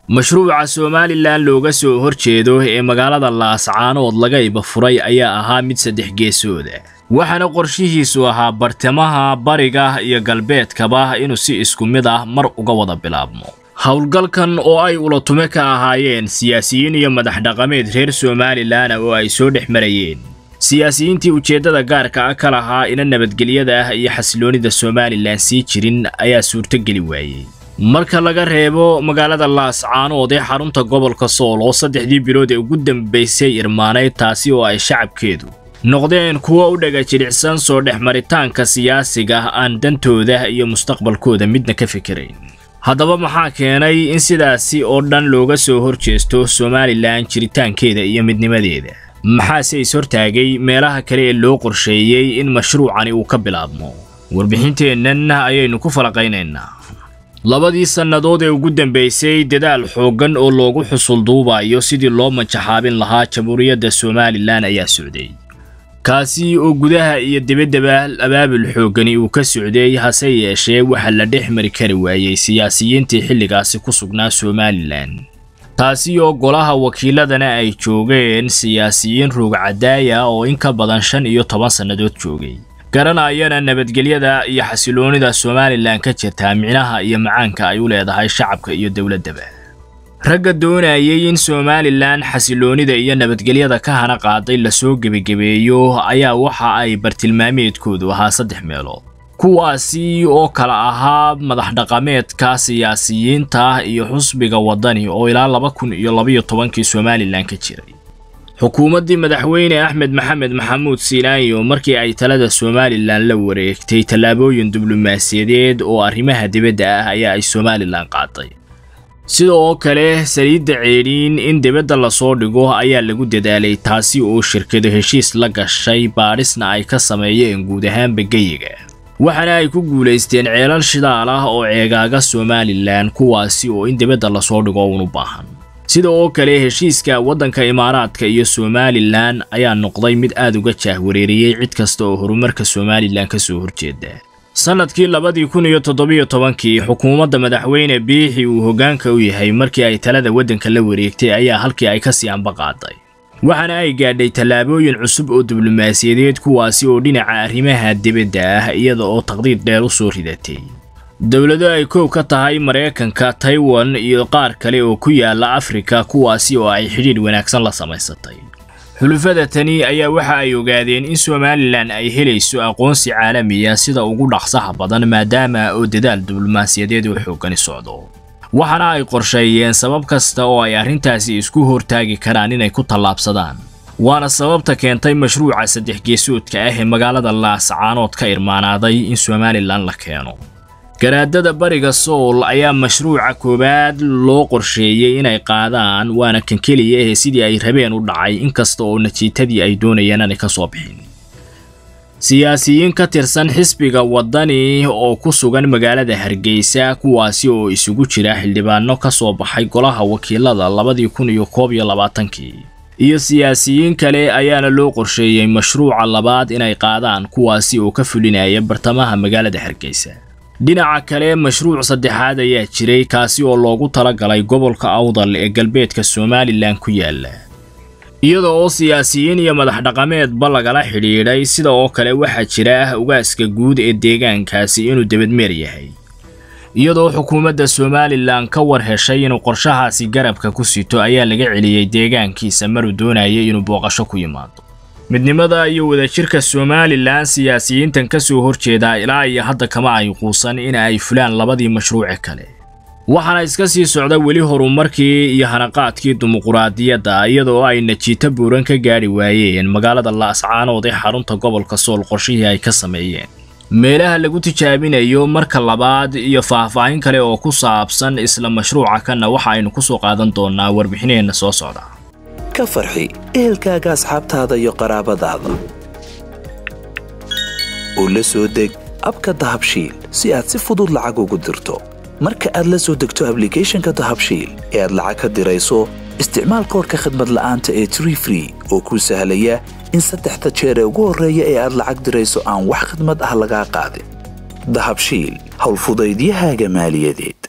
mashruuca somalilan looga soo horjeedo ee magaalada laascaanood laga iba furay ayaa ahaa mid saddex geesooda waxaana qorshihiisu ahaa bartamaha bariga iyo galbeedkaba inuu si isku mid ah mar uga wada bilaabmo howlgalkan oo ay ulatume ka ahaayeen siyaasiyiin iyo madax dhaqameed reer somalilan oo ay soo dhex marayeen siyaasiyiintii ujeeddada gaarka ah ka lahaa ina nabadgelyada ah iyo xasiloonida somalilan sii jirin ayaa suurtogeli waayey marka laga reebo magaalada laascaanood ee xarunta gobolka sool oo saddexdii bilood ee ugu dambaysay irmaanayd taasi oo ay shacabkeedu noqdeen kuwo u dhaga jilicsan soo dhex maritaanka siyaasiga aan dantooda iyo mustaqbalkooda midna ka fikirayn haddaba maxaa keenay in sidaasi oo dhan looga soo horjeesto somalilan jiritaankeeda iyo midnimadeeda maxaase is-hortaagay meelaha kale ee loo qorsheeyey in mashruucani uu ka bilaabmo warbixinteennan ayaynu ku falaqaynaynaa labadii sannadood ee ugu dambaysay dadaal xooggan oo loogu xusul duubayo sidii loo manjaxaabin lahaa jamhuuriyadda somalilan ayaa socday kaasi oo gudaha iyo debaddaba abaabul xooggani uu ka socday hase yeeshee waxaa la dhex mari kari waayey siyaasiyiintii xilligaasi ku sugnaa somalilan taasi oo golaha wakiiladana ay joogeen siyaasiyiin ruugcadaaya oo in ka badan shan iyo toban sannadood joogay garanayana nabadgelyada iyo xasiloonida somalilan ka jirtaa micnaha iyo macaanka ay u leedahay shacabka iyo dowladdaba ragga doonayay in somalilan xasiloonida iyo nabadgelyada ka hana qaaday lasoo gebagebeeyo ayaa waxa ay bartilmaameedkoodu ahaa saddex meelood kuwaasi oo kala ahaa madax dhaqameedka siyaasiyiinta iyo xusbiga waddani oo ilaa laba kun iyo labaiyo tobankii somalilan ka jiray xukuumaddii madaxweyne axmed maxamed maxamuud siilaayo markii ay talada somalilan la wareegtay tallaabooyin diblomaasiyadeed oo arrimaha dibadda ah ayaa ay somalilan qaaday sida oo kale saliidda ceedhiin in dibadda lasoo dhigo ayaa lagu dadaalay taasi oo shirkado heshiis la gashay baadhisna ay ka sameeyeen guud ahaanba geyiga waxaana ay ku guulaysteen ceelal shidaal ah oo ceegaaga somalilan kuwaasi oo in dibadda lasoo dhigo uun u baahan sida oo kale heshiiska waddanka imaaraadka iyo somalilan ayaa noqday mid aad uga jaahwareeriyey cid kasta oo horumarka somalilan ka soo horjeeda sannadkii labadii kun iyo toddobiyo tobankii xukuumadda madaxweyne biixi uu hoggaanka u yahay markii ay talada waddanka la wareegtay ayaa halkii ay ka sii ambaqaaday waxaana ay gaadhay tallaabooyin cusub oo diblomaasiyadeed kuwaasi oo dhinaca arrimaha dibadda ah iyada oo taqdiid dheer u soo ridatay dowlado ay koow ka tahay maraykanka taiwan iyo qaar kale oo ku yaala afrika kuwaasi oo ay xidhiidh wanaagsan la samaysatay xulufada tani ayaa waxa ay ogaadeen in somalilan ay helayso aqoonsi caalamiya sida ugu dhaqsaha badan maadaama oo dadaal diblomaasiyadeed oo xooggani socdo waxaana ay qorsheeyeen sabab kasta oo ay arrintaasi isku hortaagi karaan inay ku tallaabsadaan waana sababta keentay mashruuca saddex geesoodka ah ee magaalada laascaanood ka irmaanaaday in somalilan la keeno garaadada bariga sool ayaa mashruuca koowaad loo qorsheeyey inay qaadaan waana kan keliya ee sidii ay rabeen u dhacay inkasta oo natiijadii ay doonayeen aanay ka soo bixin siyaasiyiin ka tirsan xisbiga waddani oo ku sugan magaalada hargeysa kuwaasi oo isugu jira xildhibaano ka soo baxay golaha wakiilada labadii kun iyo koob iyo labaatankii iyo siyaasiyiin kale ayaana loo qorsheeyey mashruuca labaad inay qaadaan kuwaasi oo ka fulinaya bartamaha magaalada hargeysa dhinaca kale mashruuc saddexaad ayaa jiray kaasi oo loogu talagalay gobolka awdal ee galbeedka somalilan ku yaala iyada oo siyaasiyiin iyo madax dhaqameedba lagala xidhiidhay sida oo kale waxaa jira ugaaska guud ee deegaankaasi inuu debadmeer yahay iyadoo xukuumadda somalilan ka war heshay inuu qorshahaasi garabka ku sito ayaa laga celiyey deegaankiisa maruu doonayay inuu booqasho ku yimaado midnimada iyo wadajirka somalilan siyaasiyiintan ka soo horjeedaa ilaa iyo hadda kama ay quusan in ay fulaan labadii mashruuce kale waxaana iska sii socda weli horumarkii iyo hanaqaadkii dimuquraadiyadda iyadoo ay najiito buuran ka gaadhi waayeen magaalada laascaanood ee xarunta gobolka sool qorshihii ay ka sameeyeen meelaha lagu tijaabinayo marka labaad iyo faahfaahin kale oo ku saabsan isla mashruuca kanna waxa aynu ku soo qaadan doonnaa warbixineenna soo socda ka farxi ehelkaaga asxaabtaada iyo qaraabadaada oo la soo deg abka dahabshiil si aad si fudud lacag ugu dirto marka aad la soo degto ablicathonka dahabshiil ee aad lacag ka dirayso isticmaal koorka khadmad la'aanta ee tree free oo kuu sahlaya in saddexda jeer ee ugu horreeya ee aad lacag dirayso aan wax khidmad ah lagaa qaadin dahabshiil howlfudaydiyahaaga maaliyadeed